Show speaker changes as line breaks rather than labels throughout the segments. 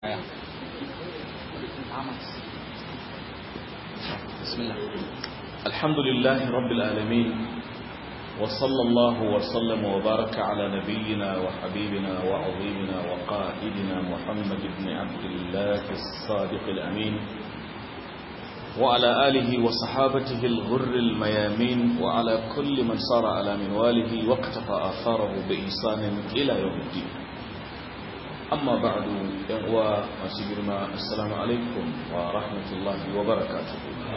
بسم الله
الحمد لله رب العالمين وصلى الله وسلم وبارك على نبينا وحبيبنا وعظيمنا وقائدنا محمد بن عبد الله الصادق الأمين وعلى آله وصحابته الغر الميامين وعلى كل من صار على منواله واقتفى آثاره بإحسان إلى يوم الدين أما بعد يقوى مسجرنا السلام عليكم ورحمة الله وبركاته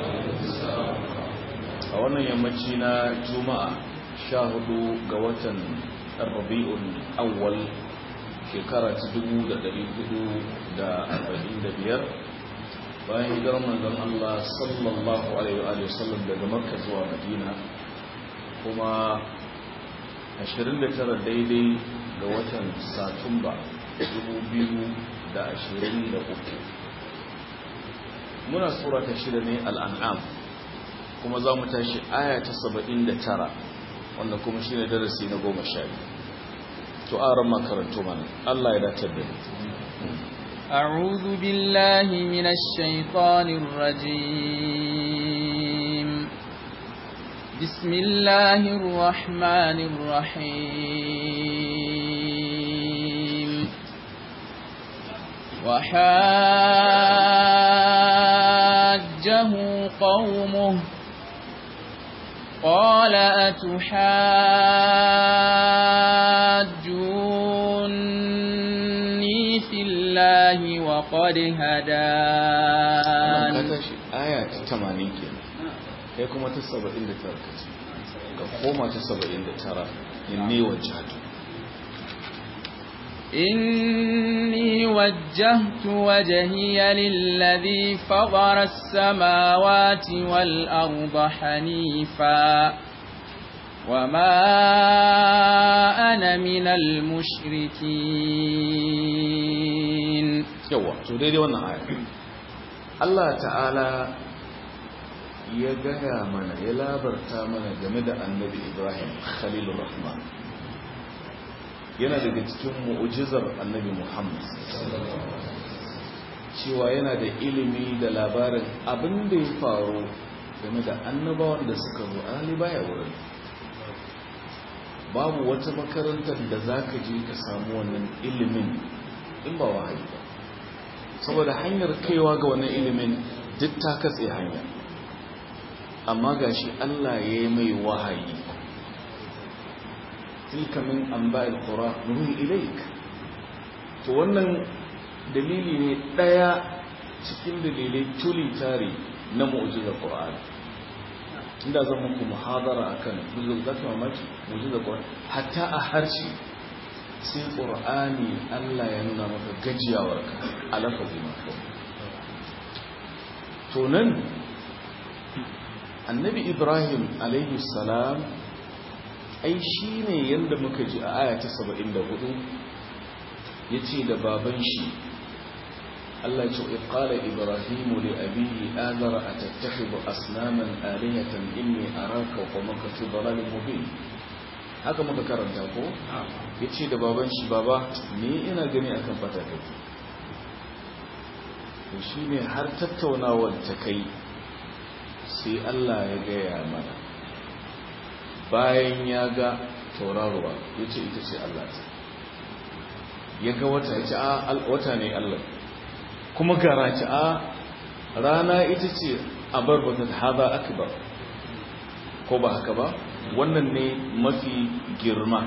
a wannan yammaci na juma'a sha hudu ga watan rabi'un awwal shekara ta dubu da dari hudu da arba'in da biyar bayan hijirar manzon Allah sallallahu alaihi wa sallam daga makka zuwa madina kuma 29 daidai ga watan satumba 2023 muna sura ta shida ne al'an'am kuma za mu tashi aya ta 79 wanda kuma shi ne darasi na goma sha to aron makarantu mana Allah ya datar da ni
أعوذ بالله من الشيطان الرجيم بسم الله الرحمن الرحيم وحاجه قومه قال أتحاجوني في الله وقد هدان
آية 80 kenan kai kuma ta 79 kace ka koma ta 79 inni wajhatu
إني وجهت وجهي للذي فضر السماوات والأرض حنيفا وما أنا من المشركين
yawa to daidai wannan aya Allah ta'ala ya gaya mana ya labarta mana game da annabi Ibrahim Khalilur Rahman yana daga cikin mu'ujizar annabi Muhammad cewa yana da ilimi da labarin abin da ya faru game da annabawan da suka zo ali baya wurin babu wata makarantar da za ka je ka samu wannan ilimin in ba wahayi ba saboda hanyar kaiwa ga wannan ilimin duk ta katse hanya amma gashi Allah ya yi mai wahayi tilka min amba'il qura nuhi ilaik to wannan dalili ne daya cikin dalilai tuli tare na mu'jizar qur'ani inda zan muku muhadara akan buzul zaka mamaki mu'jizar qur'ani hatta a harshe sai qur'ani Allah ya nuna maka gajiyawar ka alafazi ma to nan annabi ibrahim alaihi salam ai shi ne yadda muka ji a aya ta 74 ya ce da baban shi Allah ce iqala ibrahimu li abihi azara atattakhidhu asnaman alihatan inni araka wa qawmaka fi dalalin mubin haka muka karanta ko yace da baban shi baba ni ina gani akan fata kai to shine har tattaunawar ta kai sai Allah ya gaya mana bayan ya ga tauraruwa ya ce ita ce Allah ta ya ga wata ya ce a wata ne Allah kuma gara ce a rana ita ce a barbata haza akbar ko ba haka ba wannan ne mafi girma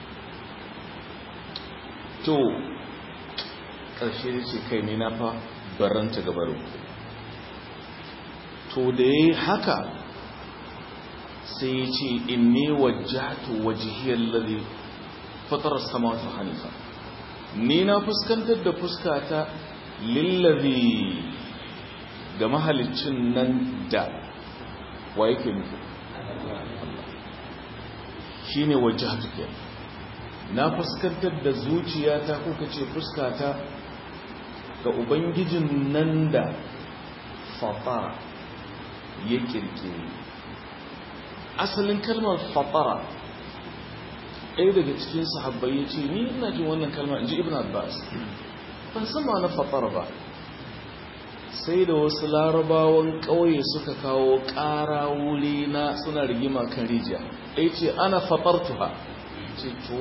to ƙarshe ya ce kai ne na fa baranta gabarin to da ya yi haka sai ya ce inni wajjahtu wajhiyar ladhi fatara samawati hanifa ni na fuskantar da fuskata lillazi ga mahalicin nan da wa yake nufi shine wajjahtu ke na fuskantar da zuciyata ko kace fuskata ga ubangijin nan da fatara ya kirkire asalin kalmar fatara ɗaya daga cikin sahabbai ya ce ni ina jin wannan kalmar in ji ibn abbas ban san ma na fatara ba sai da wasu larabawan ƙauye suka kawo ƙara wuri na suna rigima kan rijiya ɗaya ce ana fatartuha ce to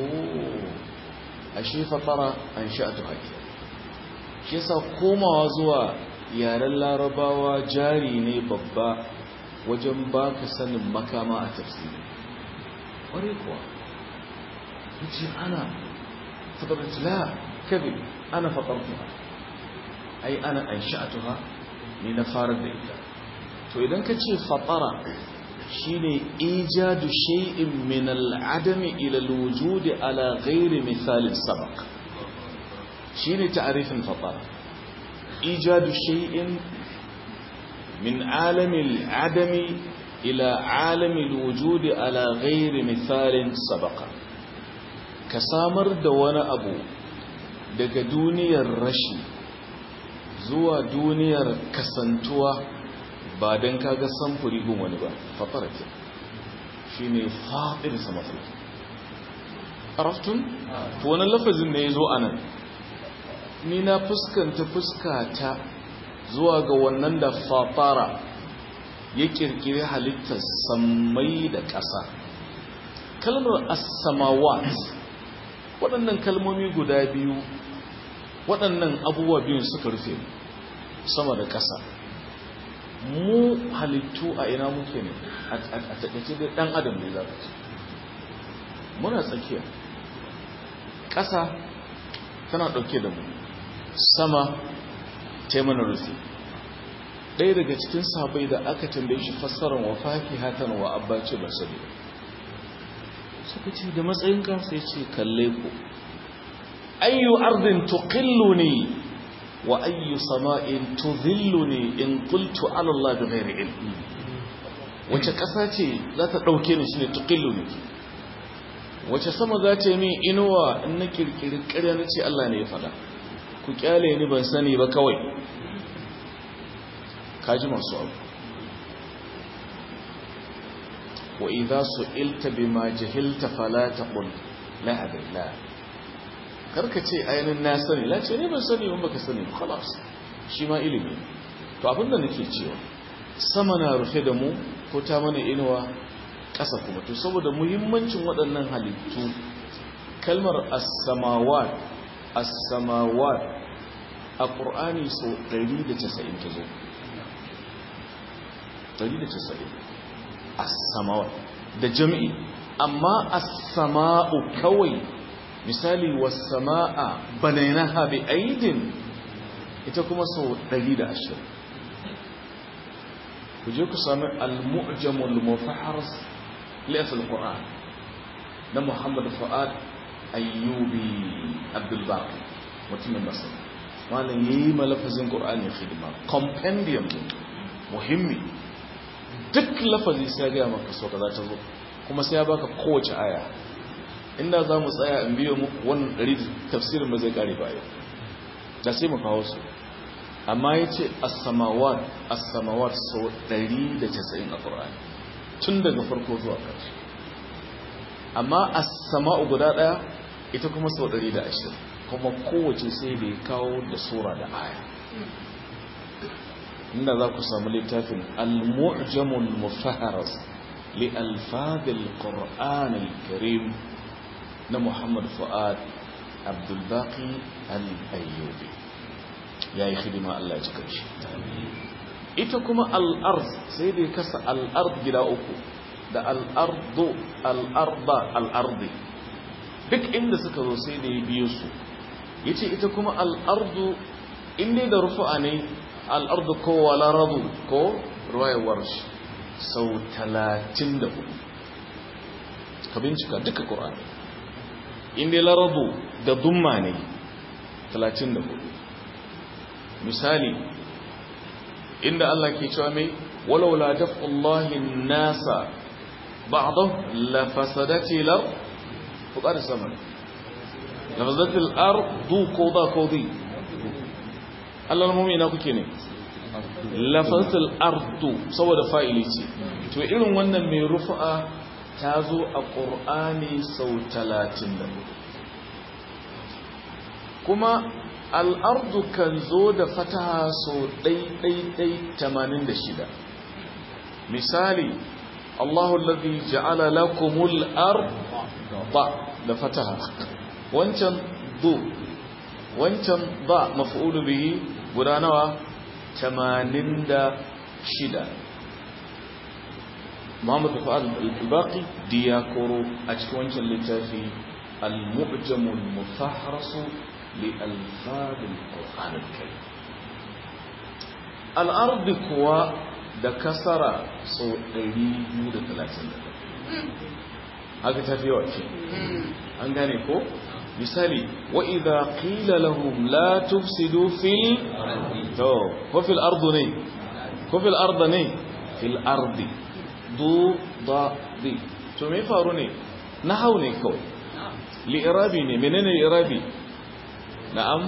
ashe fatara an sha'atu haƙi shi yasa komawa zuwa yaren larabawa jari ne babba wajen baka sanin makama a tafsiri ƙware kuwa ce ana fatartu la kabi ana fatartuha ai ana an sha'atuha ni na farar da ita to idan ka ce fatara shine ijadu shay'in min al-adami ila al-wujud ala ghairi misal sabaq shine ta'rifin fatara ijadu shay'in min alam al-adami ila alam al-wujud ala ghairi misal sabaq ka samar da wani abu daga duniyar rashi zuwa duniyar kasantuwa ba don kaga samfuri gun wani ba fatara ke shi ne faɗin sama fulki araftun? to wani lafazin ne ya zo a nan ni na fuskanta fuskata zuwa ga wannan da fatara ya kirkiri halittar sammai da ƙasa kalmar as-samawat waɗannan kalmomi guda biyu waɗannan abubuwa biyun suka rufe sama da ƙasa mu halittu a ina muke ne a taƙaice da ɗan adam ne za ka ce muna tsakiya ƙasa tana ɗauke da mu sama taimana rufe ɗaya daga cikin sabai da aka tambaye shi fassarar wa faki hatan wa abba ce ba sani suka ce da matsayin kansa ya ce kalle ku ayyu ardin tuqilluni wa ayyu sama'in tudhilluni in qultu ala Allah bighairi ilm wace kasa ce za ta dauke ni shine tuqilluni wace sama za ta yi min inuwa in na kirkiri ƙarya na ce Allah ne ya faɗa ku kyale ni ban sani ba kawai kaji masu abu wa idza su'ilta bima jahilta fala taqul la adilla karka ce ainihin na sani la ce ne ban sani ban baka sani khalas shi ma ilimi to abinda nake cewa sama na rufe da mu ko ta mana inuwa ƙasa kuma to saboda muhimmancin waɗannan halittu kalmar as-samawat as-samawat a ƙur'ani sau 190 ta zo 190 as-samawat da jami'i amma as-sama'u kawai misali was-sama'a banaynaha bi aidin ita kuma sau 120 ku je ku sami al-mu'jamul mufahharas lafil qur'an na Muhammad Fuad Ayyubi Abdul Baqi mutumin Masar malam yayi malafazin Qur'ani khidma compendium muhimmi duk lafazi sai ga maka so kaza ta zo kuma sai ya baka kowace aya inda za mu tsaya in biyo muku wannan dari tafsirin ba zai kare ba yau da sai mu kawo su amma yace as-samawat as-samawat so 190 a Qur'ani tun daga farko zuwa ƙarshe amma as-sama'u guda daya ita kuma sau 120 kuma kowace sai da ya kawo da sura da aya inda za ku samu littafin al-mu'jamul mufahharas li alfadil qur'an al-karim na Muhammad Fuad Abdul Baqi al-Ayyubi yayi khidima Allah ya cika shi ita kuma al-ard sai da ya kasa al-ard gida uku da al-ardu al-arda al-ardi duk inda suka zo sai da ya biyo su yace ita kuma al-ardu inda da rufu'a ne al-ardu ko wala radu ko ruwayar shi sau 34 ka bincika duka qur'ani inda laradu da dumma ne 34 misali inda Allah ke cewa mai walaula daf'ullahi nasa ba'dahu la fasadati lar fuqar sama la fasadati al ardu qawda qawdi Allah mu'mina kuke ne la fasadati al ardu saboda fa'ili ce to irin wannan mai rufa ta zo a qur'ani sau 34 kuma al'ardu kan zo da fataha so ɗai-ɗai-ɗai 86 misali Allahu alladhi ja'ala lakumul arda da fataha wancan du wancan ba maf'ulu bihi guda nawa 86 Muhammad Fuad al-Baqi diyakoro a cikin wancan littafi al-mu'jam al-mufahras li alfaz al-Qur'an al-Karim al-ard kuwa da kasara so 230 haka tafi yawa ce an gane ko misali wa idha qila lahum la tufsidu fil to ko fil ardi ne ko fil ardi ne fil ardi du da di to me faru ne nahau ne kawai li'irabi ne menene li'irabi na'am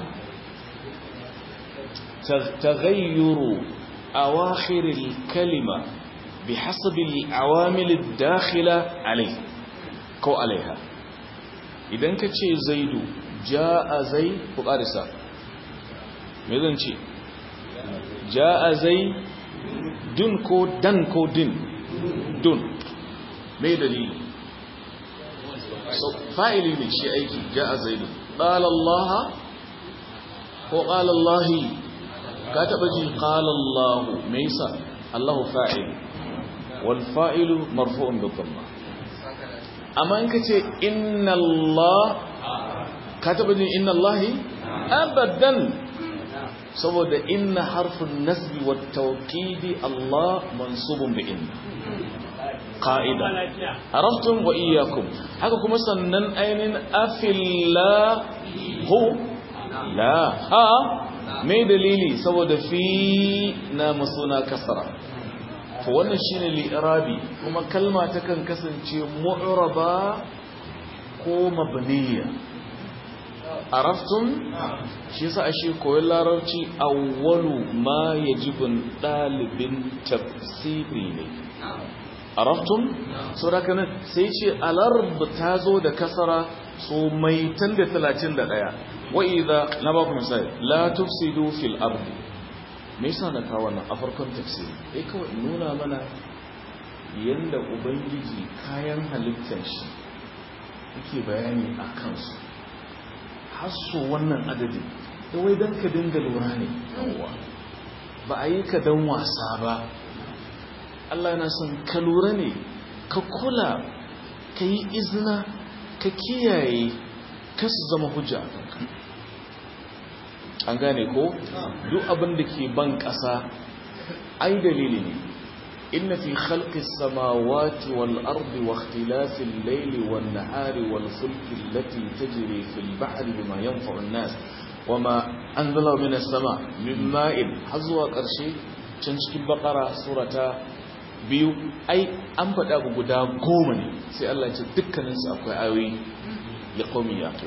taghayyuru awakhir al-kalima بحسب العوامل الداخلة عليه ko alaiha idan ka ce zaidu ja'a zai ku ƙarisa me zan ce ja'a zai dun ko dan ko din dun me dalili so fa'ili ne shi aiki ja'a zaidu qala Allah ko qala Allah ka taba ji qala Allah me yasa Allah fa'il wal fa'ilu marfu'un bi dhamma amma in ka ce inna Allah ka taba jin inna Allahi abadan saboda inna harfin nasbi wa tawkidi Allah mansubun bi inna qa'ida araftum wa iyyakum haka kuma sannan ainin afillahu la ha me dalili saboda fi na masuna kasara to wannan shine li'irabi kuma kalma takan kasance mu'raba ko mabniya araftum shi yasa ashe koyon larabci awwalu ma yajibu dalibin tafsiri ne araftum so da kana sai ce alarb ta zo da kasara so mai tan da 31 wa idza na ba ku misali la tufsidu fil ardi me yasa na kawo wannan a farkon tafsiri eh kawai nuna mana yanda ubangiji kayan halittar shi yake bayani a kansu har so wannan adadi da wai dan ka dinga lura ne yawa ba a yi ka dan wasa ba Allah yana son ka lura ne ka kula ka yi izina ka kiyaye ka su zama hujja a kanka an gane ko duk abin da ke ban ƙasa ai dalili ne inna fi khalqis samawati wal ardi wa ikhtilafil layli wan nahari wal fulki allati tajri fil bahri bima yanfa'u an-nas wama anzala minas sama min ma'in hazwa qarshe can cikin bakara surata biyu ai an faɗa abu guda goma ne sai Allah ya ce dukkaninsu akwai ayoyi ya qawmi yaqil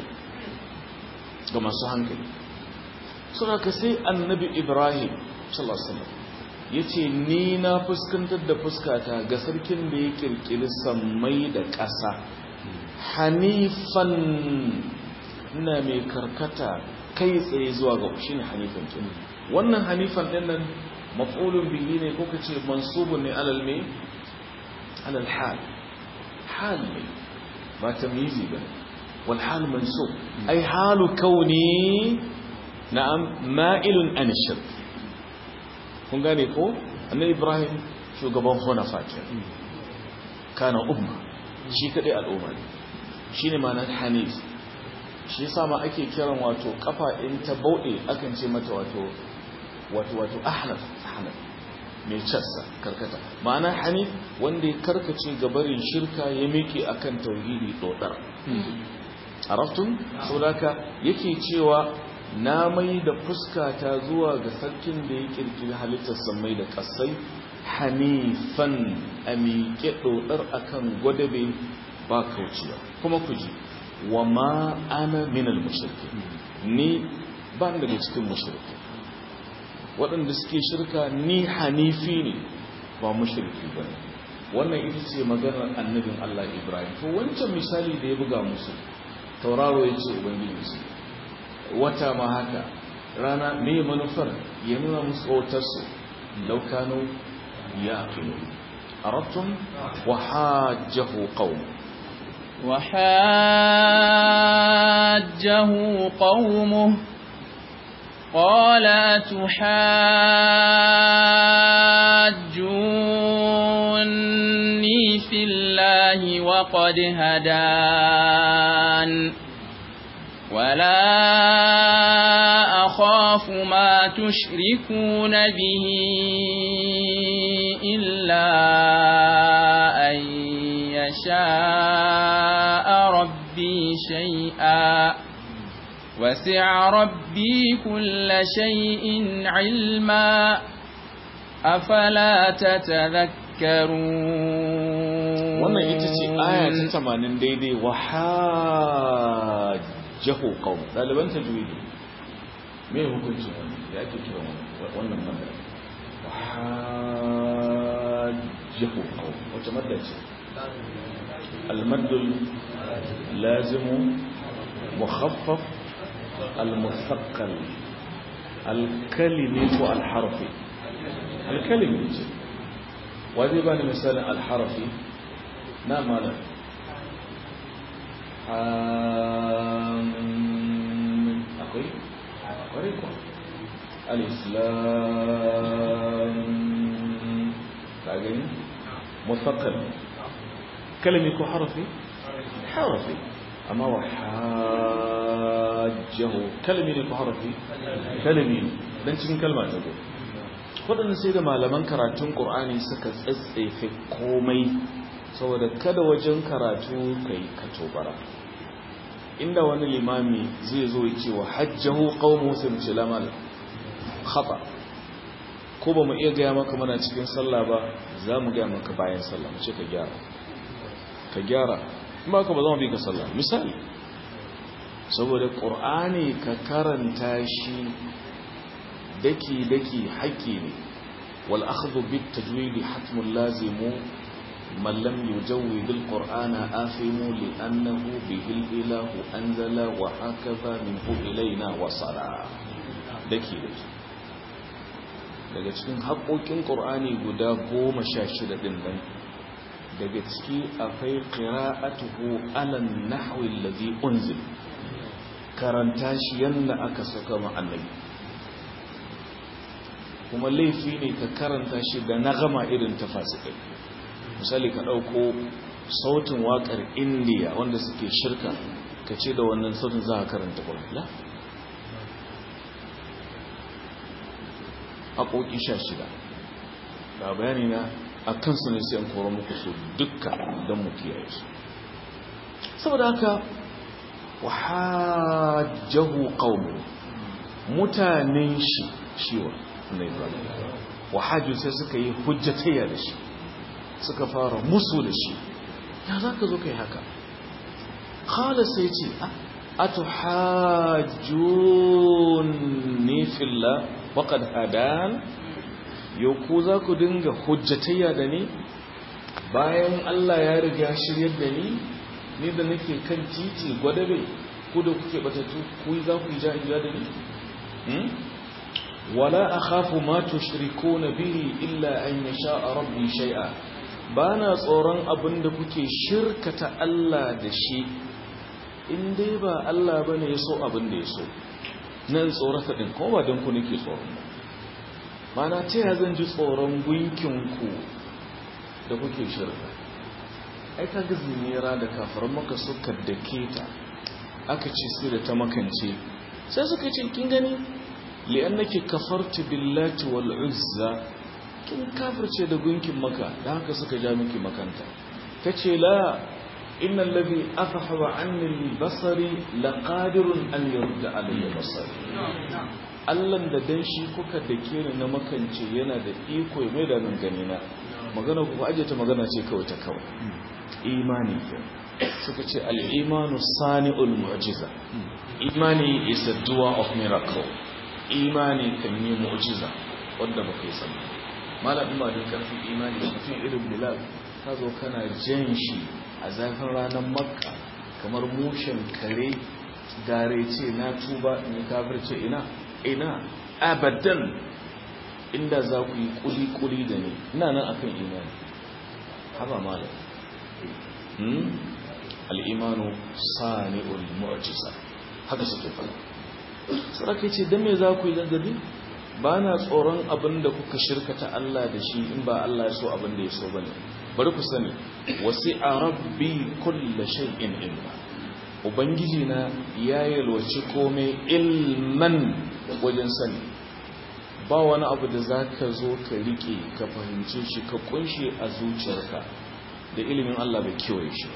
ga masu hankali suna ka sai annabi ibrahim sallallahu ya ce ni na fuskantar da fuskata ga sarkin da ya kirkiri sammai da ƙasa hanifan ina mai karkata kai tsaye zuwa ga shi ne hanifan kin wannan hanifan ɗin nan maf'ulun bihi ne ko ka ce mansubun ne alal me alal hal hal ne ba tamyizi ba wal hal mansub ai halu kauni na'am ma'ilun an shirk kun gane ko annabi ibrahim shugaban hunafa ke kana umma shi kadai al'umma ne shine ma'anar hanif shi yasa ma ake kiran wato kafa in ta bauɗe akan ce mata wato wato wato ahnaf ahnaf mai cassa karkata ma'ana hanif wanda ya karkace gabarin shirka ya miƙe akan tauhidi dodar araftun saboda yake cewa na mai da fuskata zuwa ga sarkin da ya kirkiri halittar samai da kasai hanifan a miƙe ɗoɗar akan gwadabe ba kauciya kuma ku ji wa ma ana minal mashirki ni ba daga cikin mashirki waɗanda suke shirka ni hanifi ne ba mashirki ba wannan ita ce maganar annabin Allah Ibrahim to wancan misali da ya buga musu tauraro ya ce ubangiji su wata ma haka rana me manufar ya nuna musu wautarsu laukano ya aqilu arabtum wa hajjahu qawm
وحاجه قومه قال تحاجوني في الله وقد هدان ولا أخاف ما تشركون به إلا أن يشاء ربي شيئا وسع ربي كل شيء علما أفلا تتذكرون
wannan ita ce aya ta 80 daidai wa hajjahu qaum daliban tajwidi me hukuncin wannan ya ake kira wannan madda wa hajjahu qaum wata madda ce المد اللازم مخفف المثقل الكلمة الحرف الكلمة وهذه بقى مثال الحرف نعم ماذا حام أقول قريبا الإسلام تعجبين مثقل كلمة يكون حرفي حرفي أما وحاجه كلمة يكون حرفي كلمة dan cikin kalma ta zo waɗanda sai da malaman karatun ƙur'ani suka tsatsefe komai saboda kada wajen karatu kai ka tobara inda wani limami zai zo ya ce wa hajjahu qaumu sai mu ce lamal khata ko ba mu iya gaya maka mana cikin sallah ba za mu gaya maka bayan sallah mu ce ka gyara ka gyara in ba ka ba zama bi ka sallah misali saboda ƙur'ani ka karanta shi daki-daki haƙƙi ne wal akhdhu bit tajwidi hatmun lazimu man lam yujawwid al qur'ana afimu li annahu bihi al ilahu anzala wa hakaza minhu ilayna wasala daki daki daga cikin haƙoƙin ƙur'ani guda goma sha shida ɗin nan daga ciki akwai qira'atuhu ala nahwi allazi unzil karanta shi yanda aka saka ma annabi kuma laifi ne ka karanta shi da nagama irin ta fasikai misali ka ɗauko sautin waƙar indiya wanda suke shirka ka ce da wannan sautin za a karanta ƙwarfila haƙoƙi sha shida ga bayani na a kansu ne sai an koro muku su dukka don mu kiyaye su saboda haka wahajjahu qaumu mutanen shi shiwa ne wahaju sai suka yi hujjatayya da shi suka fara musu da shi ya zaka zo kai haka qala sai ce atuhajjuni fillah waqad hadan yau ku za ku dinga hujjatayya da ni bayan Allah ya riga shiryar da ni ni da nake kan titi gwadabe ku da kuke batatu ku za ku yi jahiya da ni wala akhafu ma tushrikuna bihi illa an yasha rabbi shay'a bana tsoron abin da kuke shirkata Allah da shi in dai ba Allah bane yaso abin da yaso nan tsorata din ko ba dan ku nake tsoron ba mana ta ya zan ji tsoron gunkinku da kuke shirka ai ka gazi nera da kafaran maka suka dake ta aka ce sai da ta makance sai suka ce kin gani li'annaki kafarti billati wal uzza kin kafirce da gunkin maka da haka suka ja miki makanta tace la inna alladhi afhaba anni al-basari laqadirun an yurda alayya basari Allahn da dan shi kuka da ke ni na makance yana da iko ya mai da nan gani na magana ku aje ta magana ce kawai ta kawai imani suka ce al-imanu sani'ul mu'jiza imani is a doer of miracle imani kan yi mu'jiza wanda ba kai sani malamin ba da karfin imani da mutum irin bilal ka zo kana jan shi a zafin ranar makka kamar mushen kare gare ce na tuba in kafirce ina ina abadan inda za ku yi kuli-kuli da ni ina nan akan imani haba malam hmm? al'imanu sani'ul mu'jiza haka suke fara sarki ce don me za ku yi zanzabi ba na tsoron abin da kuka shirkata Allah da shi in ba Allah ya so abin da ya so ba ne bari ku sani wasi a rabbi kulla shay'in ilma ubangiji na ya yalwaci komai ilman wajen sani ba wani abu da za ka zo ka rike ka fahimce shi ka kunshe a zuciyarka da ilimin Allah bai kewaye shi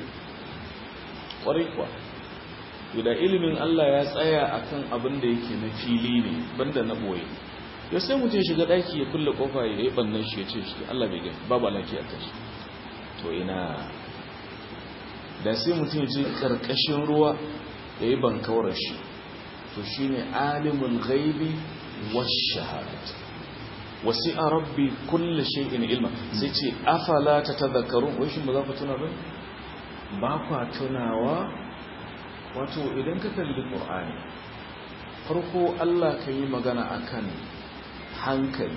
ƙwarai kuwa da ilimin Allah ya tsaya akan abin da yake na fili ne banda na boye ya sai mutum ya shiga daki ya kulle kofa ya yi bannan shi ya ce shi Allah bai gani babu alaki a kashi to ina da sai mutum ya je karkashin ruwa ya yi bankawar shi to shine alimul ghaibi wash shahadat wasi'a rabbi kulli shay'in ilma sai ce afala tatadhakkarun wai shin ba za ku tuna ba ba kwa tunawa wato idan ka kalli ƙur'ani farko Allah ka yi magana akan hankali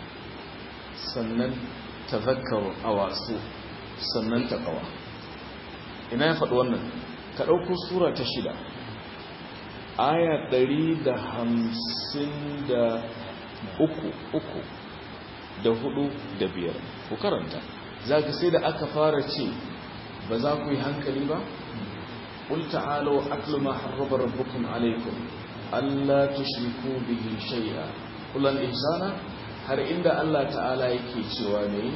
sannan tazakkaru a wasu sannan taƙawa ina ya faɗi wannan ka ɗauko sura ta shida aya ɗari da hamsin da uku uku da hudu da biyar ku karanta za ka sai da aka fara ce ba za ku yi hankali ba قل تعالوا أكل ما حرب ربكم عليكم ألا تشركوا به شيئا قل الإحسان هل عند الله تعالى يكي شواني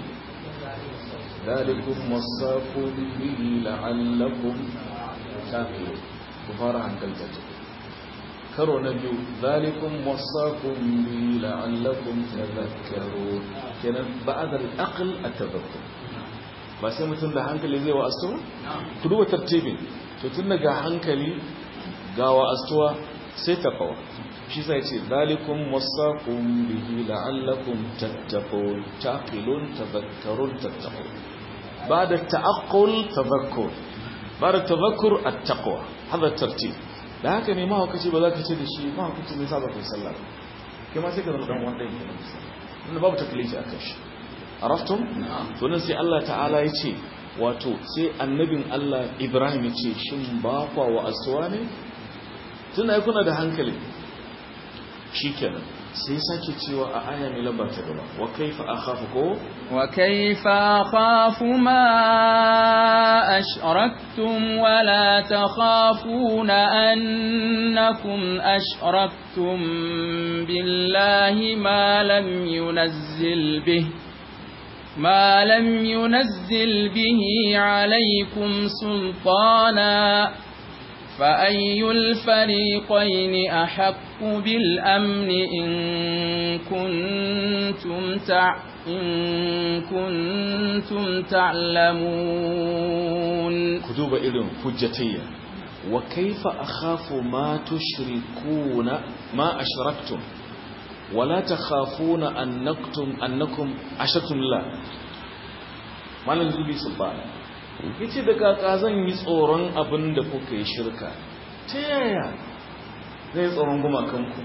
ذلكم وصاكم به لعلكم تاقلون كفار عن قلبته كرو نبي ذلكم وصاكم به لعلكم تذكرون كان بعد الأقل التذكر ba sai mutum da hankali zai wa asto? ku duba tartibin to tun daga hankali gawa astuwa sai takawa shi sai ce zalikun wasaqum bihi la'allakum tattaqun taqilun tadhakkarun tattaqun ba'da ta'aqqul tadhakkur ba'da tadhakkur at-taqwa hada tartib da haka ne ma hukaci ba za ka ce da shi ma hukaci mai saba kai sallah kai ma sai ka zama dan wanda yake nan babu taklifi akan shi araftum to nan sai Allah ta'ala ya ce wato sai annabin Allah Ibrahim ya ce shin ba kwa wa asuwa ne tun ai kuna da hankali shikenan sai sake cewa a aya mai lamba ta gaba wa kaifa akhafu ko
wa kaifa akhafu ma ashraktum wa la takhafuna annakum ashraktum billahi ma lam yunazzil bihi ما لم ينزل به عليكم سلطانا فأي الفريقين أحق بالأمن إن كنتم تع إن كنتم تعلمون
كتب إذن حجتية وكيف أخاف ما تشركون ما أشركتم ولا تخافون أنكم أنكم أشركتم الله malam zubi subhana yace da kaka zan yi tsoron abin da kuka yi shirka ta yaya zai tsoron gumakanku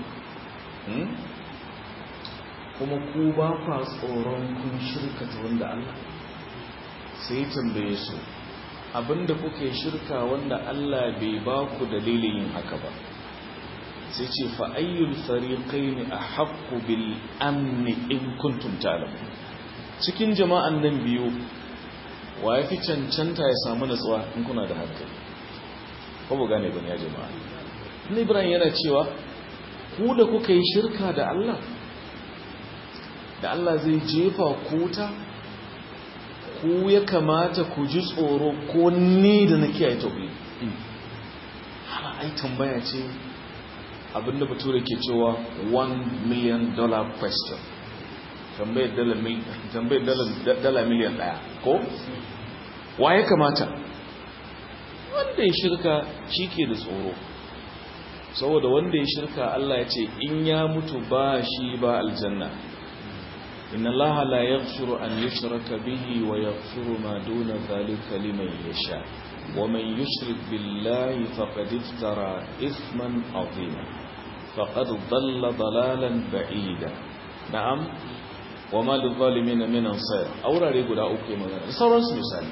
kuma ku ba kwa tsoron kun shirka ta wanda Allah sai tambaye su abin da kuka yi shirka wanda Allah bai ba ku dalilin yin haka ba sai ce fa'ayyul fariƙai ne a haƙƙu bil amni in kuntum ta'lamun cikin jama'an nan biyu wa ya fi cancanta ya samu natsuwa in kuna da hankali ko bu gane bane ya jama'a ni ibrahim yana cewa ku da kuka yi shirka da Allah da Allah zai jefa kuta ku ya kamata ku ji tsoro ko ni da na kiyaye tauhidi hala ai tambaya ce abinda bature ke cewa 1 million dollar question tambayar dala miliyan daya ko wa ya kamata wanda ya shirka shi ke da tsoro saboda wanda ya shirka Allah ya ce in ya mutu ba shi ba aljanna inna Allah la yaghfiru an yushraka bihi wa yaghfiru ma duna dhalika liman yasha wa man yushrik billahi faqad iftara ithman azima faqad dhalla dalalan ba'ida na'am wa ma lidh-dhalimin min ansar aurare guda uku magana sauransu misali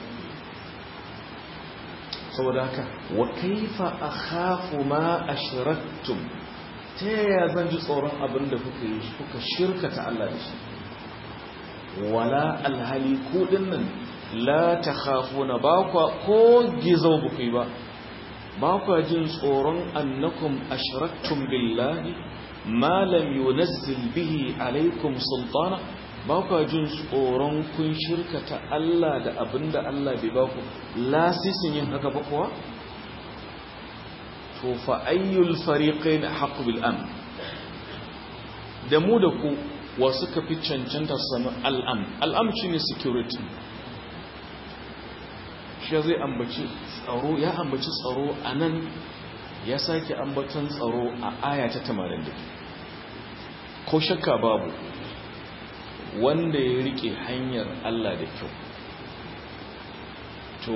saboda haka wa kaifa akhafu ma ashraktum ta yaya zan ji tsoron abin da kuka yi kuka shirkata Allah da shi wala alhali ku dinnan la takhafuna ba kwa ko gizo ba ku yi ba ba kwa jin tsoron annakum ashraktum billahi ma lam yunazzil bihi alaikum sultana ba kwa jin tsoron kun shirkata Allah da abinda Allah bai ba ku lasisin yin haka ba kuwa to fa ayyul fariqain haqqu bil amn da mu da ku wa suka fi cancanta samu al'am al'am shine security shi zai ambaci tsaro ya ambaci tsaro anan ya sake ambaton tsaro a aya ta 80 ko shakka babu wanda ya rike hanyar Allah da kyau to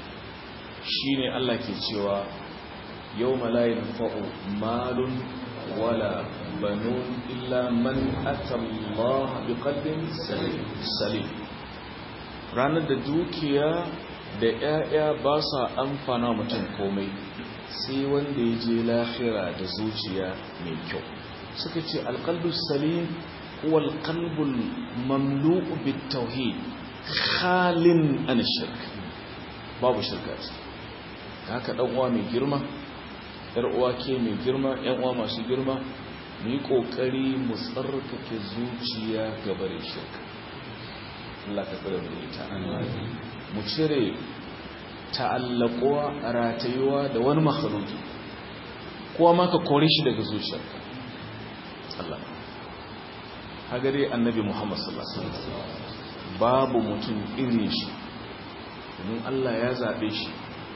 shine Allah ke cewa يوم لا ينفع مال ولا بنون إلا من أتى الله بقلب سليم ranar da dukiya da ‘ya'ya ba sa amfana mutum komai sai wanda ya je lahira da zuciya mai kyau suka ce alƙalbus salim kuwa alƙalbul mamlu'u bit tauhid khalin an shirk babu shirka ce haka ɗan'uwa mai girma uwa ke mai girma yan uwa masu girma mu yi kokari mu tsarkake zuciya ga bare shirka Allah ka tsare mu ita mu cire ta'allaquwa ratayuwa da wani makhluki kowa ma ka kore shi daga zuciyarka Allah hagare annabi Muhammad sallallahu alaihi wasallam babu mutum irin shi domin Allah ya zabe shi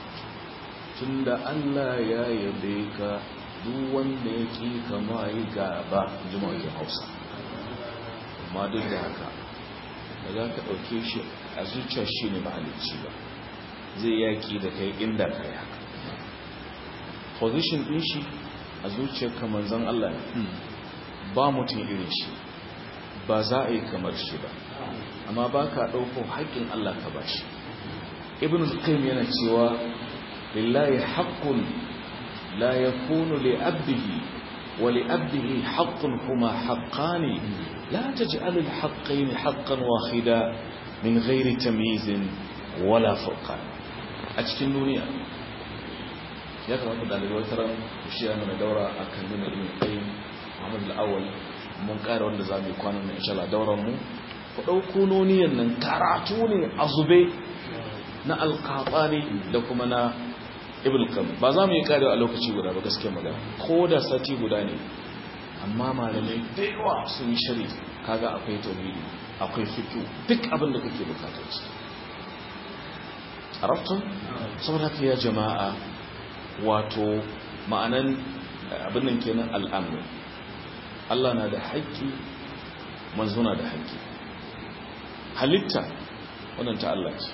tunda Allah ya yabe ka duk wanda ya ƙi kama yi gaba jima'in hausa amma duk da haka da za ka ɗauke shi a zuciya shi ne mahalicci ba zai yaƙi da kai inda ka yi haka position ɗin shi a zuciyar kamar zan Allah ne ba mutum irin shi ba za a yi kamar shi ba amma ba ka ɗauko haƙƙin Allah ka ba shi ibn al-qayyim yana cewa لله حق لا يكون لأبه ولأبه حق هما حقان لا تجعل الحقين حقا واحدا من غير تمييز ولا فرقان أتكن دنيا ya kamata dalibai wata ran shiya mana daura a kan nuna ibn qayyim Muhammad al-Awwal mun ƙara wanda za mu yi kwanan nan insha Allah dauran mu ku dauko noniyan nan karatu ne a zube na alqabani da kuma na ibn kam ba za mu yi kare a lokaci guda ba gaske magana ko da sati guda ne amma malamai da yawa sun yi shari kaga akwai tauhidi akwai fiqh duk abin da kake bukatar shi arabtun saboda haka ya jama'a wato ma'anan abin nan kenan al'amru Allah na da haƙƙi manzo na da haƙƙi halitta wannan ta Allah ce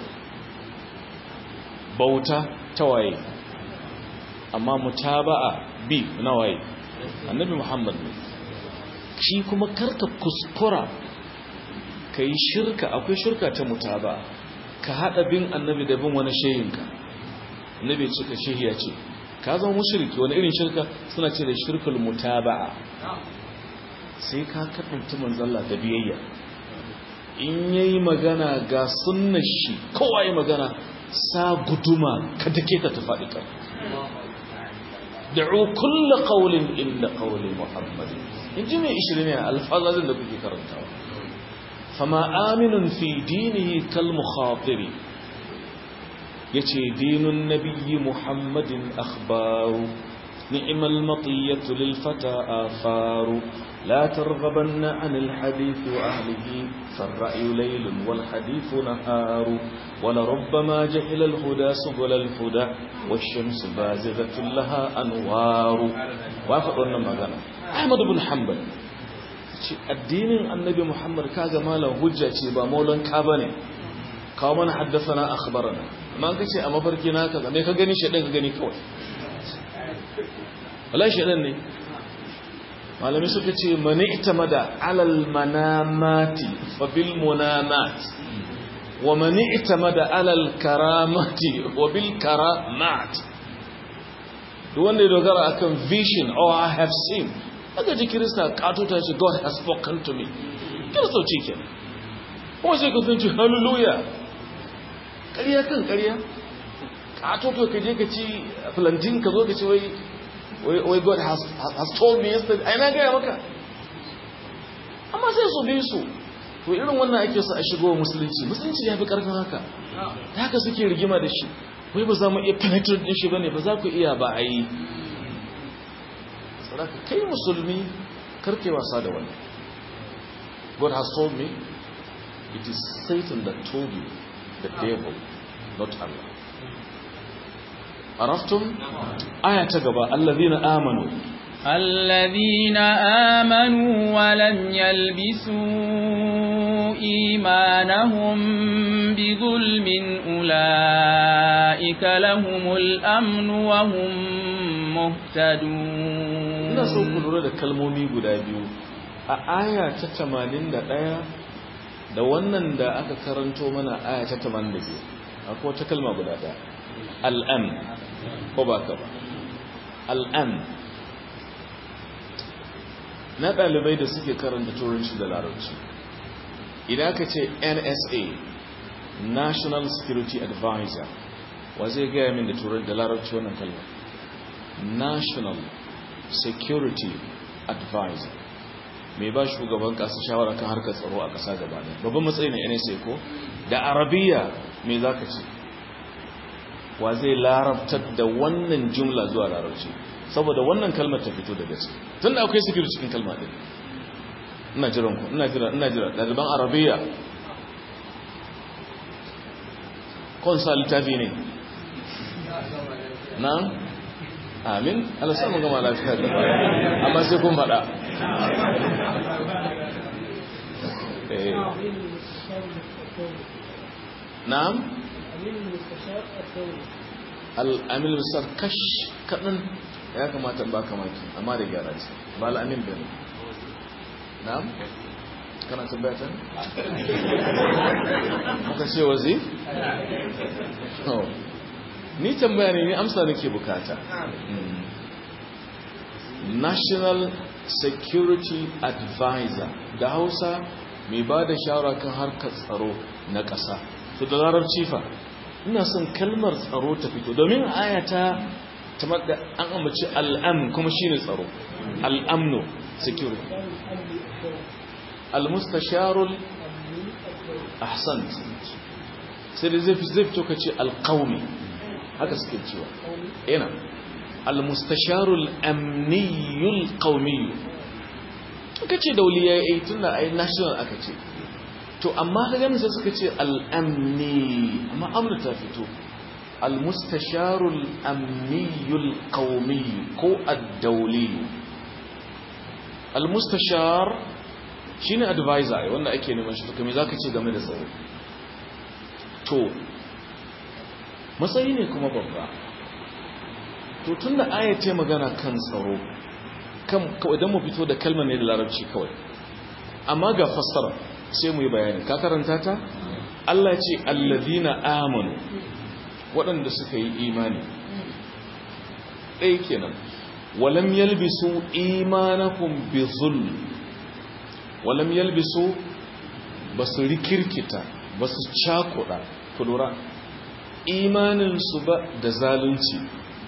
bauta ta waye amma mutaba'a bi na waye annabi muhammad ne shi kuma karka kuskura ka yi shirka akwai shirka ta mutaba'a ka haɗa bin annabi da bin wani shehinka annabi cika shehiya ce ka zama mushriki wani irin shirka suna ce da shirkul mutaba'a sai ka kaɗanta manzalla da biyayya in yayi magana ga sunnar shi kowa yi magana sa guduma ka dake ta faɗi kan da'u kulla qawlin inda qawli muhammad inji mai 20 ne alfazazin da kuke karantawa fama aminun fi dinihi kal mukhatiri yace dinun nabiyyi muhammadin akhbaru ni'mal matiyatu lil fata afaru لا ترغبن عن الحديث وأهله فالرأي ليل والحديث نهار ولربما جهل الهدى سبل الهدى والشمس بازغة لها أنوار وافقنا مغانا أحمد بن حنبل addinin annabi muhammad kaga malam hujja ce ba maulan ka bane kawo mana haddasana akhbarana amma ka ce a mafarki na kaza me ka gani shedan ka gani kawai wallahi shedan ne malami suka ce mani ita mada alal manamati fa bil munamat wa mani ita mada alal karamati wa bil karamat duk wanda ya dogara akan vision or I have seen aka ji kirista katota shi God has spoken to me kiristoci ke kuma sai ka tunci hallelujah ƙarya kan ƙarya katoto ka je ka ci plantain ka zo ka ci wai wai God has, has told me yesterday ai na gaya maka amma sai su bi su to irin wannan ake su a shigo musulunci musulunci ya fi karfin haka ta haka suke rigima da shi wai ba za mu iya penetrate din shi bane ba za ku iya ba a yi sadaka kai musulmi karke wasa da wani God has told me it is Satan that told you the devil not Allah عرفتم آية تقبى الذين آمنوا
الذين آمنوا ولم يلبسوا إيمانهم بظلم أولئك لهم الأمن وهم مهتدون
ina so ku lura da kalmomi guda biyu a aya ta 81 da wannan da aka karanto mana aya ta 82 akwai wata kalma guda daya al'am ko ba ka ba al'am na ɗalibai da suke karanta turanci da larabci idan ka ce nsa national security advisor wa zai gaya min da turanci da larabci wannan kalma national security advisor mai ba shugaban ƙasa shawara kan harkar tsaro a ƙasa gaba ɗaya babban matsayi na nsa ko da arabiya mai za ka ce wa zai larabtar da wannan jumla zuwa larabci saboda wannan kalmar ta fito daga ciki tun da akwai security cikin kalma ɗin ina jiran ku ina jira ina jira ɗaliban arabiya konsa littafi ne na amin alasar mu gama lafiya da amma sai kun faɗa na'am al'amil misar kash kaɗan ya kamata ba kamaki amma da gyara ce ba al'amin da ne na'am kana tambatan? muka ce wazi? ni tambaya ne ni amsa nake bukata national security advisor da hausa mai ba da shawara kan harkar tsaro na ƙasa to da larabci fa ina son kalmar tsaro ta fito domin ayata ta da an amince al'am kuma shine tsaro al'amno security al-mustasharul ahsant sai da zai fito ka ce alƙaumi haka suke cewa yana al-mustasharul amniyul qaumiyyu aka ce dauliya yayi tunda ai national aka ce to amma ka gani sai suka ce al-amni amma amna ta fito al-mustasharul amniyul qaumiyyu ko ad-dawli al-mustashar shine advisor wanda ake neman shi to kuma zaka ce game da tsaro to matsayi ne kuma babba to tun da aya ce magana kan tsaro kawai don mu fito da kalmar ne da larabci kawai amma ga fassara sai mu yi bayani ka karanta ta Allah ce allazina amanu waɗanda suka yi imani ɗaya kenan walam yalbisu imanakum bi zulm walam yalbisu basu rikirkita basu cakuɗa ku lura imaninsu ba da zalunci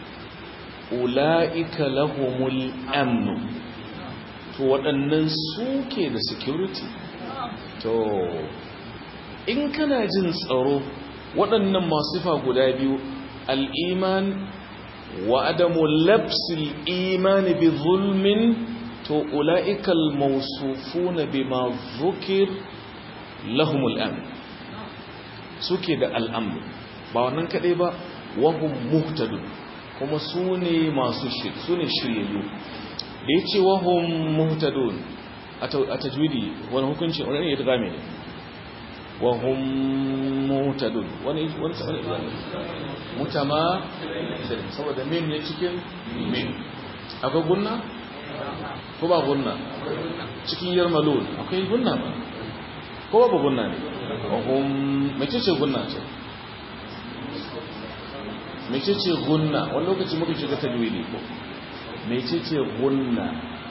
ula'ika lahumul amnu to waɗannan suke da security to in kana jin tsaro waɗannan masu fa guda biyu al'iman wa adamu labsil imani bi zulmin to ula'ikal mausufuna bima zukir lahumul amnu suke da al'amnu ba wannan kaɗai ba wahum muhtadun kuma su ne masu su ne shiryayyu da ya ce wahum muhtadun a tajwidi wani hukunci wani ne ya tuka ne wahum muhtadun wani wani wani mutama saboda min ne cikin min akwai gunna ko ba gunna cikin yarmalon akwai gunna ba ko ba gunna ne ohun mace ce gunna ce mace ce gunna wani lokaci muka shiga tajwidi ko mace ce gunna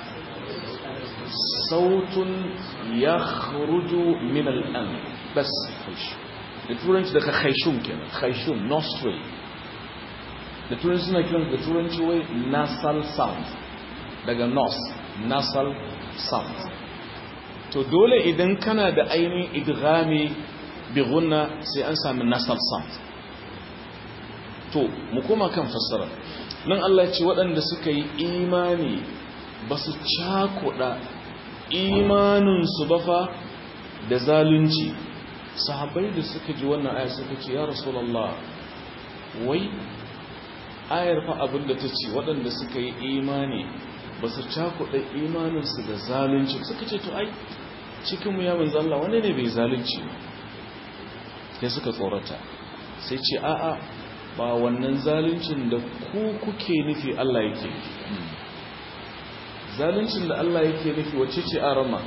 sautun ya kharuju min al'an bas da turanci daga khaishum kenan khaishum nostril da turanci suna kiran da turanci wai nasal sound daga nos nasal sound to dole idan kana da ainihin idghami bi gunna sai an sami nasal sound to mu koma kan fassara nan Allah ya ce waɗanda suka yi imani ba su cakuɗa imaninsu ba fa da zalunci sahabbai da suka ji wannan aya suka ce ya rasulallah wai ayar fa abin da ta ce waɗanda suka yi imani ba su cakuɗa imaninsu da zalunci suka ce to ai cikinmu ya manzo Allah wani ne bai zalunci sai suka tsorata sai ce a'a ba wannan zaluncin da ku kuke nufi Allah yake zaluncin da Allah yake nufi wacce ce arama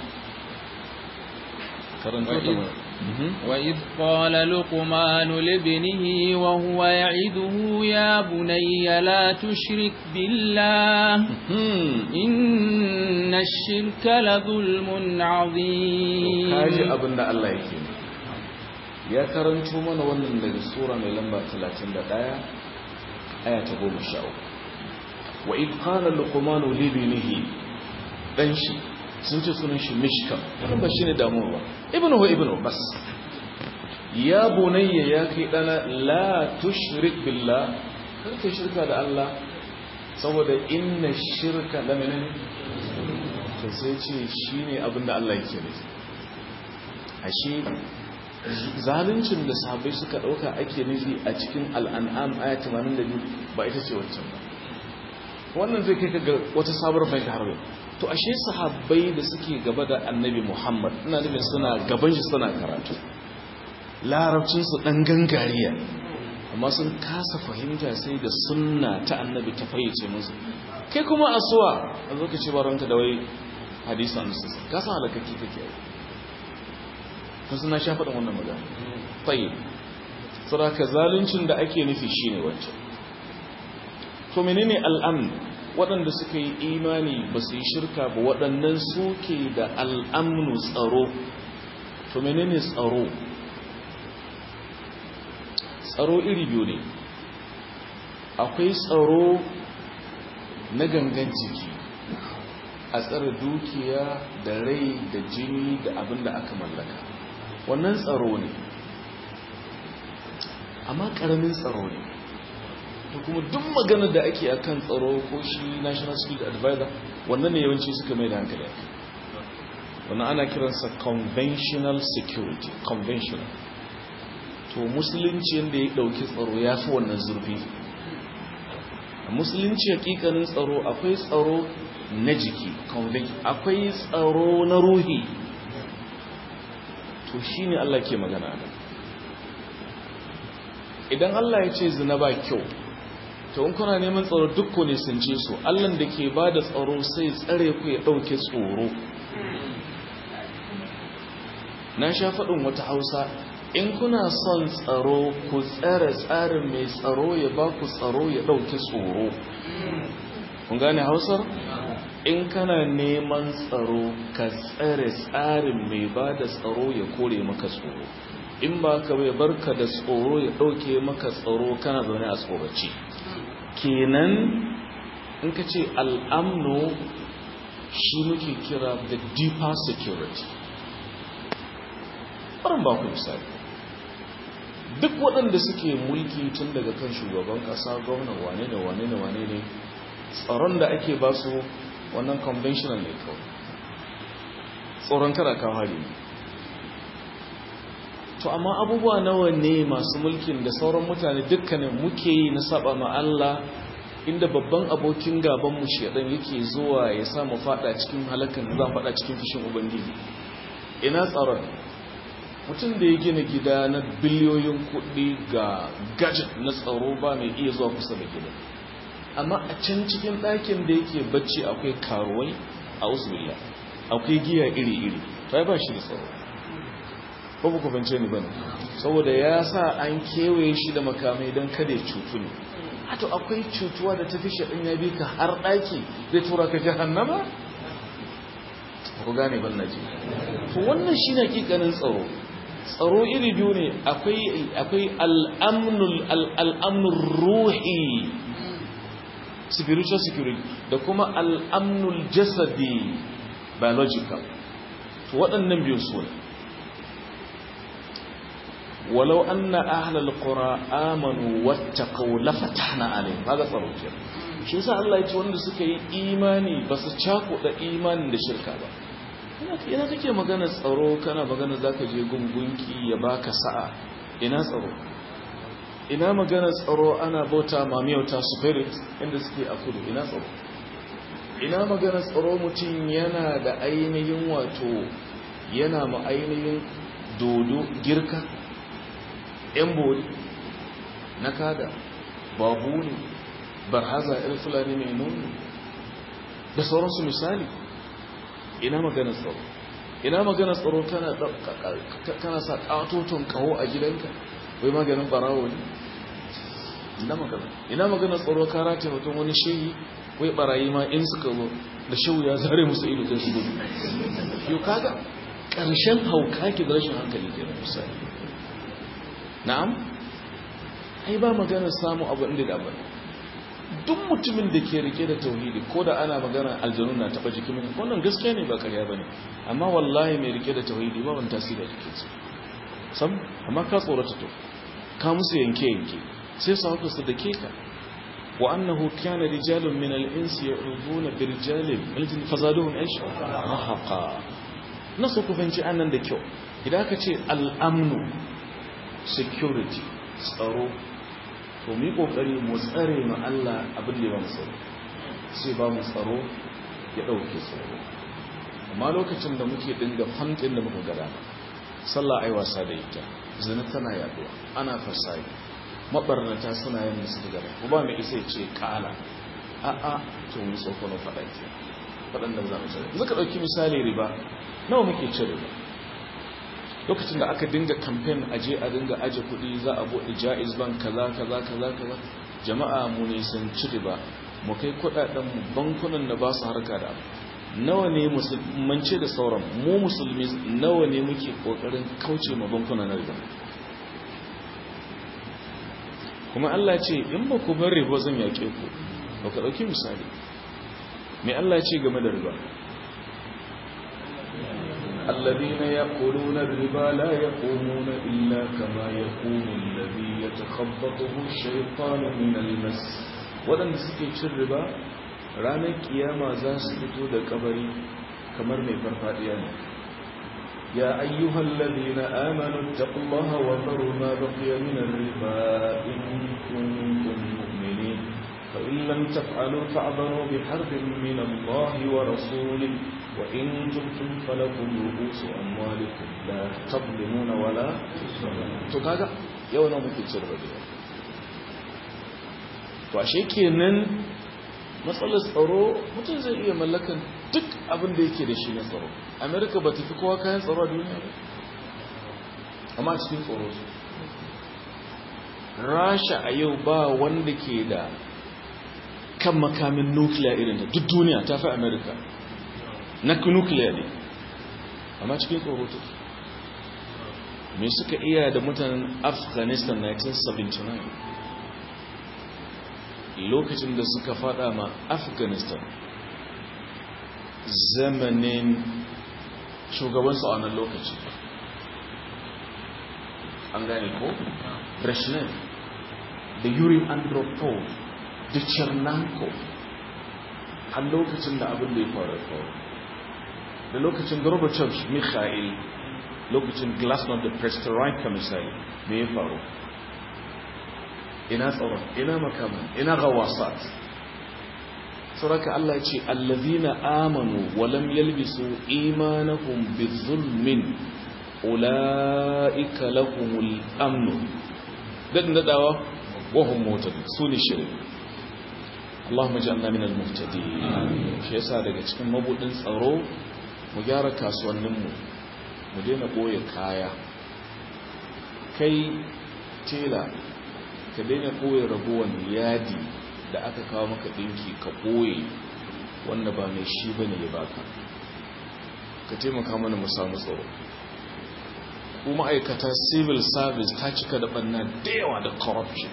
karanta ta
وإذ قال لقمان لابنه وهو يعده يا بني لا تشرك بالله إن الشرك لظلم عظيم
kaji abin da Allah yake ya karanto mana wannan daga sura mai lamba 31 aya ta 13 wa id qala luqman li ibnihi dan shi sun ce sunan shi mishkam wannan ba shine damuwa ba ibnu wa ibnu bas ya bunayya ya kai dana la tushrik billah kar ka shirka da Allah saboda inna shirka la min to sai ce shine abinda Allah yake nufi ashe zaluncin da sahabbai suka dauka ake nufi a cikin al'an'am aya 82 ba ita ce wancan ba wannan zai kai ga wata sabuwar fahimta har to ashe sahabbai da suke gaba da annabi Muhammad ina nufin suna gaban shi suna karatu larabcin su dan gangariya amma sun kasa fahimta sai da sunna ta annabi ta fayyace musu kai kuma asuwa a zo ka ce baranta da wai hadisan su ka san halakaki kake yi kun suna sha faɗin wannan magana tayyib saboda zaluncin da ake nufi shine wancan to menene al'amn waɗanda suka yi imani ba su yi shirka ba waɗannan suke da al'amnu tsaro to menene tsaro tsaro iri biyu ne akwai tsaro na gangan jiki a tsare dukiya da rai da jini da abin da aka mallaka wannan tsaro ne amma ƙaramin tsaro ne da kuma duk magana da ake akan tsaro ko shi national security advisor wannan ne yawanci suka mai da hankali ake wannan ana kiransa conventional security conventional to musulunci yadda ya dauki tsaro ya fi wannan zurfi a musulunci hakikanin tsaro akwai tsaro na jiki akwai tsaro na ruhi to shi ne Allah ke magana idan Allah ya ce zina ba kyau to in kuna neman tsaro duk ne sun ce su allan da ke ba da tsaro sai tsare ku ya ɗauke tsoro na sha faɗin wata hausa in kuna son tsaro ku tsare tsarin mai tsaro ya ba ku tsaro ya ɗauke tsoro kun gane hausar in kana neman tsaro ka tsare tsarin mai ba da tsaro ya kore maka tsoro in ba ka bai barka da tsoro ya ɗauke maka tsoro kana zaune a tsoraci kenan in ka ce al'amno shi muke kira the deeper security ɓarin ba ku misali duk waɗanda suke mulki tun daga kan shugaban ƙasa gwamna wane ne wane ne wane ne tsaron da ake ba su wannan conventional ne kawai tsoron kada kawo hari ne to amma abubuwa nawa ne masu mulkin da sauran mutane dukkanin muke yi na saba ma Allah inda babban abokin gaban mu shedan yake zuwa ya sa mu fada cikin halakan da za fada cikin fishin ubangiji ina tsaron mutum da ya gina gida na biliyoyin kuɗi ga gadget na tsaro ba mai iya zuwa kusa da gidan amma a can cikin ɗakin da yake bacci akwai karuwai a usulillah akwai giya iri-iri ta ba shi da tsaro ko ba ku bance ni bane saboda ya sa an kewaye shi da makamai don kada ya cutu ne hato akwai cutuwa da tafi shaɗin ya bi ka har ɗaki zai tura ka jahannama ku gane ban na ji to wannan shi ne hakikanin tsaro tsaro iri biyu ne akwai al'amnul ruhi spiritual security da kuma al'amnul jasadi biological to waɗannan biyu su ne walau an na ahalar ƙura amanu wata kaulafa na alim haga tsaro ke shi sa Allah ya ce wanda suka yi imani ba su cakuɗa imanin da shirka ba ina kake magana tsaro kana magana za ka je gungunki ya baka sa'a ina tsaro ina magana tsaro ana bauta mamiyauta spirit inda suke a kudu ina tsaro ina magana tsaro mutum yana da ainihin wato yana ma ainihin dodo girka yan bori na kada babu ne barhaza irin fulani mai nuni da sauransu misali ina magana tsaro ina magana tsaro kana sa katoton kawo a gidanka wai maganin barawo ne ina magana ina magana tsaro ka rate mutum wani shehi wai barayi ma in suka zo da shehu ya zare musu ido sai su gudu yau kaga ƙarshen hauka ki da rashin hankali ke da misali na'am ai ba magana samu abu inda da abin duk mutumin da ke rike da tauhidi ko da ana magana aljanu na taba jikin mutum wannan gaskiya ne ba karya bane amma wallahi mai rike da tauhidi ba wani tasiri a jikinsa sam amma ka tsorata to ka musu yanke yanke sai su haka su da ke ka wa annahu kana rijalun min al-insi ya'uduna bi rijalin min al fazaduhum aish rahaqa nasu ku fanci annan da kyau idan ka ce al-amnu security tsaro to mu yi kokari mu tsare ma Allah abin da ya ba mu tsaro sai ba mu tsaro ya dauke tsaro amma lokacin da muke dinga fantin da muka gada sallah ai wasa da ita zina tana yaduwa ana fasai mabarnata suna yin musu daga ko ba mai isa ce kala a a to mu tsoko na fada ke fadan da zamu tsare zaka dauki misali riba nawa muke cin riba lokacin da aka dinga campaign aje a dinga aje kudi za a bude jaiz bank kaza kaza kaza kaza jama'a mu ne san ci riba mu kai kudaden mu bankunan da ba su harka da nawa ne musulmance da sauran mu musulmi nawa ne muke kokarin kauce ma bankunan na riba kuma Allah ce in ba ku bar riba zan yake ku ba ka dauki misali me Allah ce game da riba الذين يأكلون الربا لا يقومون إلا كما يقوم الذي يتخبطه الشيطان من المس ولن سكي الربا ranar kiyama za su fito da kabari kamar mai farfadiya ne ya ayyuhal ladina amanu taqullaha wa dharu ma baqiya min ar-riba in kuntum mu'minin fa in lam taf'alu fa'dharu bi harbin min Allah wa rasulih wa in tubtum falakum ru'usu amwalikum la tadlimuna wala to kaga yau na muke cirba da to ashe kenan matsalar tsaro mutum zai iya mallakan duk abin da yake da shi na tsaro amerika ba ta fi kowa kayan tsaro a duniya ba amma cikin tsaro su rasha a yau ba wanda ke da kan makamin nukiliya irin ta duk duniya ta fi amerika na nukiliya ne amma cikin tsaro ta me suka iya da mutanen afghanistan 1979 lokacin da suka fada ma afghanistan zamanin shugabansu a wannan lokaci an gane ko? brezhnev da yuri andropov da chernanko har lokacin da abin da ya faru faru da lokacin gorbachev mikhail lokacin glasnost da perestroika misali me ya faru ina tsaron ina makaman ina gawasat sauraka Allah ya ce allazina amanu wa lam yalbisu imanahum bizulmin ulaika lahumul amn dadin dadawa wa hum mutadun sune shirin Allahumma ja'alna minal muhtadin shi yasa daga cikin mabudin tsaro mu gyara kasuwanninmu mu daina boye kaya kai tela ka daina boye ragowar yadi da aka kawo maka dinki ka boye wanda ba mai shi bane ya baka ka taimaka mana mu samu tsaro ko ma'aikata civil service ta cika da banna da yawa da corruption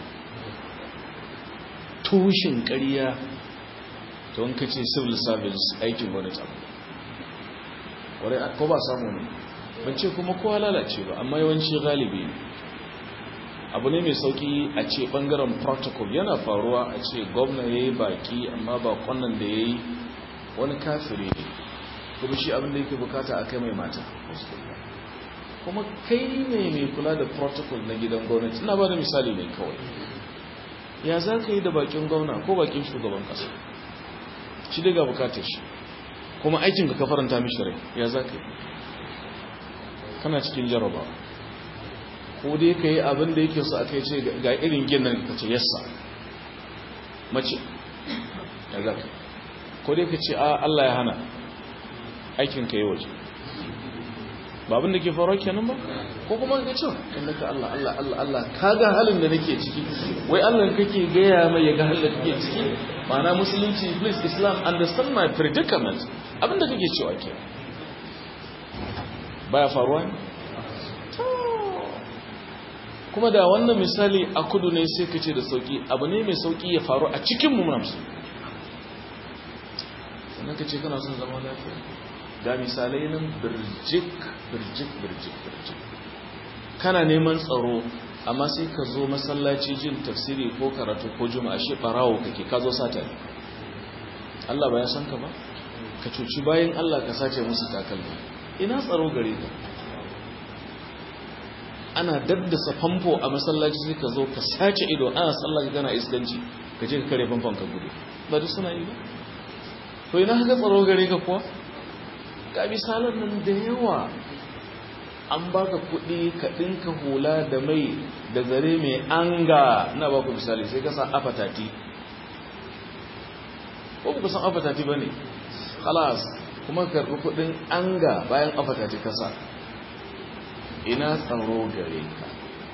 tushin ƙarya ta wanka ce civil service aikin gwamnati abu wadai ko ba samu ne ban ce kuma kowa lalace ba amma yawanci galibi ne abu ne mai sauki a ce bangaren protocol yana faruwa a ce gwamna ya yi baki amma ba kwanan da ya yi wani kafiri ne kuma shi abin da yake bukata a kai mai mata kuma kai ne mai kula da protocol na gidan gwamnati ina ba da misali ne kawai ya za ka yi da bakin gwamna ko bakin shugaban kasa shi daga bukatar shi kuma aikin ka faranta mishi rai ya za ka yi kana cikin jaraba ko dai ka yi abin da yake so a kai ce ga irin ginin ka ce yassa mace ya za ka ko dai ka ce a Allah ya hana aikin ka yi waje ba abin da ke faruwa kenan ba ko kuma ka ce inda ka Allah Allah Allah Allah ka ga halin da nake ciki wai Allah kake gaya mai ya ga halin da kake ciki ma'ana musulunci please islam understand my predicament abin da kake cewa ke baya faruwa ne kuma da wannan misali a kudu ne sai ka ce da sauki abu ne mai sauki ya faru a cikin mu muna musu sannan ka ce kana son zama lafiya ga misalai nan birjik birjik birjik birjik kana neman tsaro amma sai ka zo masallaci jin tafsiri ko karatu ko juma'a shi barawo kake ka zo sata ne Allah ba ya san ka ba ka cuci bayan Allah ka sace musu takalma ina tsaro gare ka ana daddasa famfo a masallaci sai ka zo ka sace ido ana sallah ka kana iskanci ka je ka kare famfon ka gudu ba duk suna yi ba to ina haka tsaro gare ka kuwa ga misalan nan da yawa an baka kuɗi ka ɗinka hula da mai da zare mai anga na baku misali sai ka sa afatati ko ku san afatati ba ne kalas kuma karɓi kuɗin anga bayan afatati kasa ina tsaro gare ka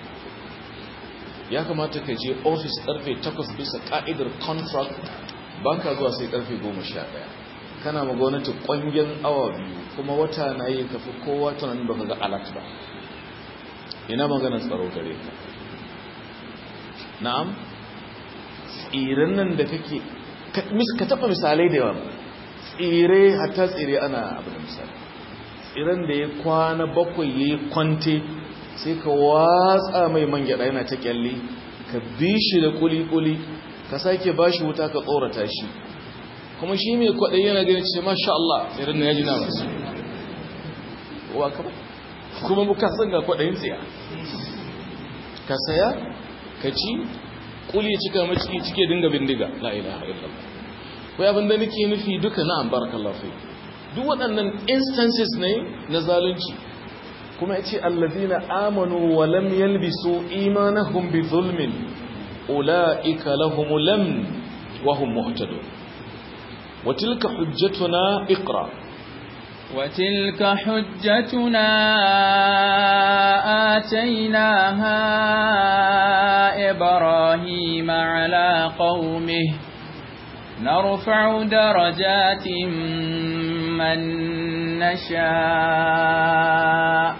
ya kamata ka je ofis ƙarfe 8 bisa ƙa'idar contract banka zuwa sai ƙarfe 11 kana ma gwamnati ƙwangen awa biyu kuma wata na yi kafi kowa tunanin ba ka ga alat ba ina maganar tsaro gare ka na'am tsirin nan da kake ka taɓa misalai da yawa tsire hatta tsire ana abu da misali tsiren da ya kwana bakwai ya yi kwante sai ka watsa mai man gyada yana ta kyalle ka bi shi da kuli-kuli ka sake ba shi wuta ka tsorata shi kuma shi mai kwaɗayi yana gani ce masha Allah tsirin na ya ji na masu wa kama kuma muka san ga kwaɗayin tsiya ka saya ka ci kuli cika maciki cike dinga bindiga la ilaha illallah wai abin da nake nufi duka na'am barakallahu fi duk waɗannan instances ne na zalunci kuma yace allazina amanu wa lam yalbisu imanahum bi zulmin ulaika lahumul lam wa hum muhtadun wa tilka hujjatuna iqra
وتلك حجتنا آتيناها إبراهيم على قومه نرفع درجات من نشاء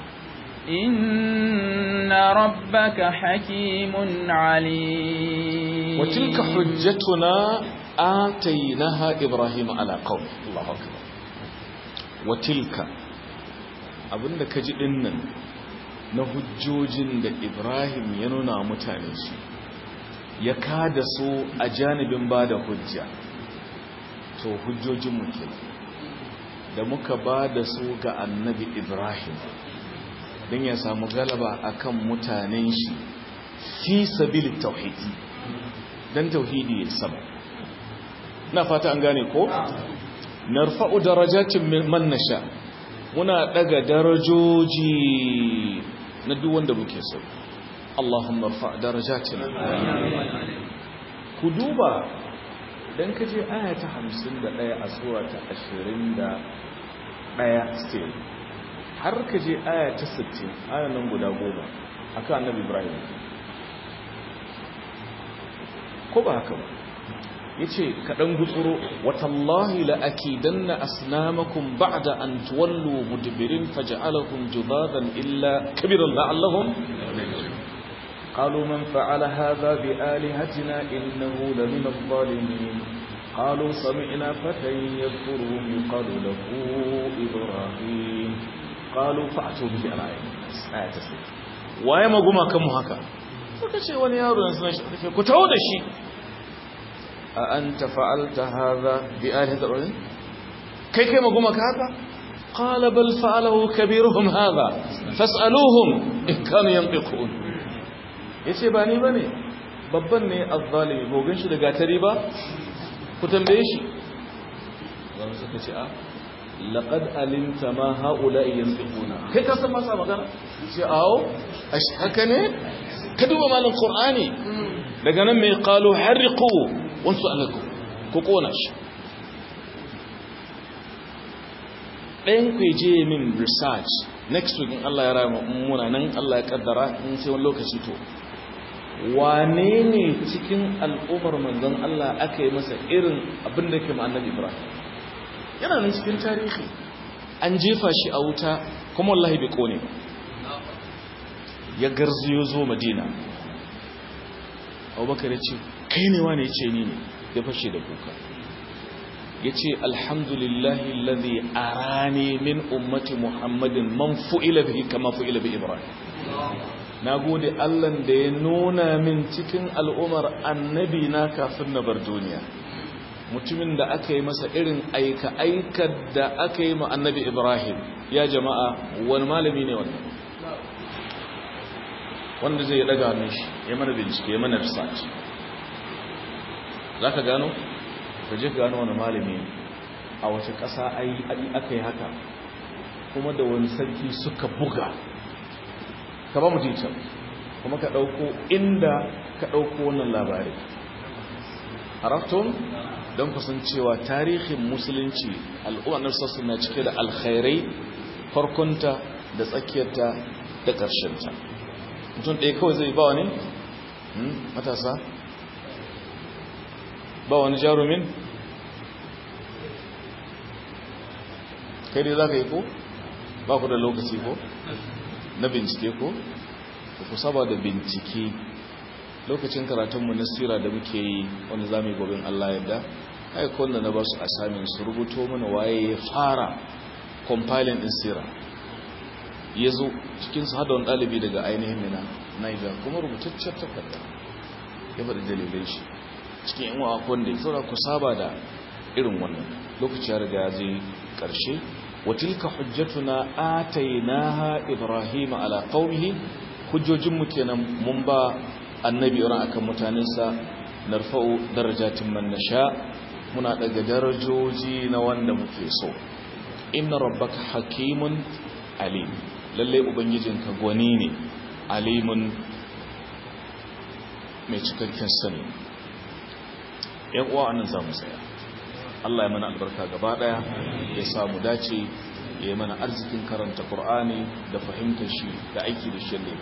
إن ربك حكيم عليم
وتلك حجتنا آتيناها إبراهيم على قومه الله أكبر وتلك abinda ka ji dinnan na hujjojin da Ibrahim ya nuna mutane shi ya kada su a janibin ba da hujja to hujjojinmu ke da muka ba da su ga annabi ibrahim don ya samu galaba akan mutanen shi fi sabili tauhidi don tauhidi ya sama na fata an gane ko narfa'u darajatin man nasha muna daga darajoji na duk wanda muke so Allahumma rfa darajatina ku duba dan ka je aya ta 51 a sura ta 21 still har ka je aya ta 60 aya nan guda goma akan annabi ibrahim ko ba haka ba yace kaɗan gutsuro watallahi la akidanna asnamakum ba'da an tuwallu mudbirin faj'alakum judadan illa kabiran la'allahum قالوا من فعل هذا بآلهتنا إنه لمن الظالمين قالوا سمعنا فتى يذكرهم يقال له إبراهيم قالوا فأتوا به على آية تسليم waye maguma kan mu haka suka ce wani yaro yanzu shi ku tawo da shi a anta fa'alta hadha bi alihati rabbil kai kai maguma ka haka qala bal fa'alahu kabiruhum hadha fas'aluhum in kanu yantiqun yace ba ni bane babban ne azzalimi gogan shi da gatari ba ku tambaye shi zan suka ce a laqad alimta ma haula'i yantiquna kai ka san masa magana ce awo ash haka ne ka duba malin qur'ani daga nan mai qalu harriqu wansu alaku ku kona shi ɗayan ku je min research next week in Allah ya rama muna nan Allah ya kaddara in sai wani lokaci to wane ne cikin al'ummar manzon Allah aka yi masa irin abin da ke annabi Ibrahim yana nan cikin tarihi an jefa shi a wuta kuma wallahi bai kone ya garziyo zo madina abubakar ya ce kai ne wane ce ni ne ya fashe da kuka ya ce alhamdulillahi lalzi arani min ummati muhammadin man fu'ila bihi kama fu'ila bi ibrahim na gode allan da ya nuna min cikin al'umar annabi na kafin na bar duniya mutumin da aka yi masa irin aika-aikar da aka yi ma annabi ibrahim ya jama'a wani malami ne wannan wanda zai daga hannun shi ya mana bincike ya mana research za ka gano? ka je gano wani malami a wace ƙasa aka yi haka kuma da wani sarki suka buga ka ba mu titan kuma ka ɗauko inda ka ɗauko wannan labari haraftun don kusancewa tarihin musulunci al'ummar sassu na cike da alkhairai farkonta da tsakiyarta da ƙarshenta mutum ɗaya kawai zai ba wani matasa ba wani jarumin kai dai za ka yi ko ba ku da lokaci ko na bincike ko ku saba da bincike lokacin karatunmu na sira da muke yi wanda za mu yi gobin Allah yadda aikon da na ba su asamin su rubuto mana waye ya fara compiling din sira ya zo cikinsu hada wani ɗalibi daga ainihin mina niger kuma rubutaccen takarda ya faɗi dalilai shi cikin yan wa wanda ya saura ku saba da irin wannan lokaci ya riga ya je ƙarshe watilka hujjatuna atainaha ibrahim ala qaumihi hujjojinmu kenan mun ba annabi ran akan mutanensa narfa'u darajatin man nasha muna daga darajoji na wanda muke so inna rabbaka hakimun alim lalle ubangijinka gwani ne alimun mai cikakken sani yan uwa annan zamu tsaya Allah ya mana albarka gaba daya ya samu dace ya yi mana arzikin karanta Qur'ani da fahimtar shi da aiki da shi